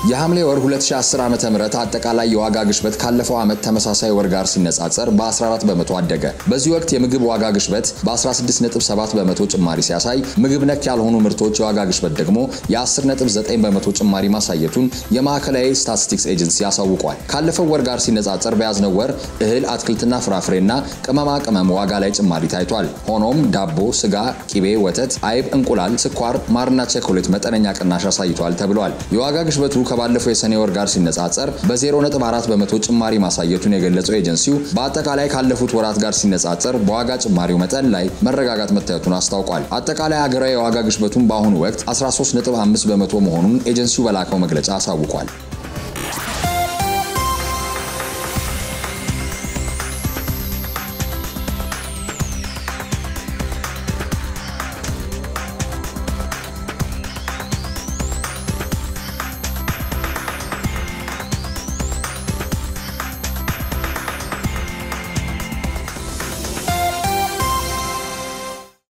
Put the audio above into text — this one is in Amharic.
የሐምሌ ወር 2010 ዓ ም አጠቃላይ የዋጋ ግሽበት ካለፈው ዓመት ተመሳሳይ ወር ጋር ሲነጻጸር በ14 በመቶ አደገ። በዚህ ወቅት የምግብ ዋጋ ግሽበት በ16.7 በመቶ ጭማሪ ሲያሳይ ምግብ ነክ ያልሆኑ ምርቶች የዋጋ ግሽበት ደግሞ የ10.9 በመቶ ጭማሪ ማሳየቱን የማዕከላዊ ስታቲስቲክስ ኤጀንሲ አሳውቋል። ካለፈው ወር ጋር ሲነጻጸር በያዝነው ወር እህል፣ አትክልትና ፍራፍሬና ቅመማ ቅመም ዋጋ ላይ ጭማሪ ታይቷል። ሆኖም ዳቦ፣ ስጋ፣ ቂቤ፣ ወተት፣ አይብ፣ እንቁላል፣ ስኳር፣ ማርና ቸኮሌት መጠነኛ ቅናሽ አሳይተዋል ተብሏል። የዋጋ ግሽበቱ ከባለፈው የሰኔ ወር ጋር ሲነጻጸር በ0.4 በመቶ ጭማሪ ማሳየቱን የገለጸው ኤጀንሲው በአጠቃላይ ካለፉት ወራት ጋር ሲነጻጸር በዋጋ ጭማሪው መጠን ላይ መረጋጋት መታየቱን አስታውቋል። አጠቃላይ ሀገራዊ የዋጋ ግሽበቱን በአሁኑ ወቅት 13.5 በመቶ መሆኑን ኤጀንሲው በላከው መግለጫ አሳውቋል።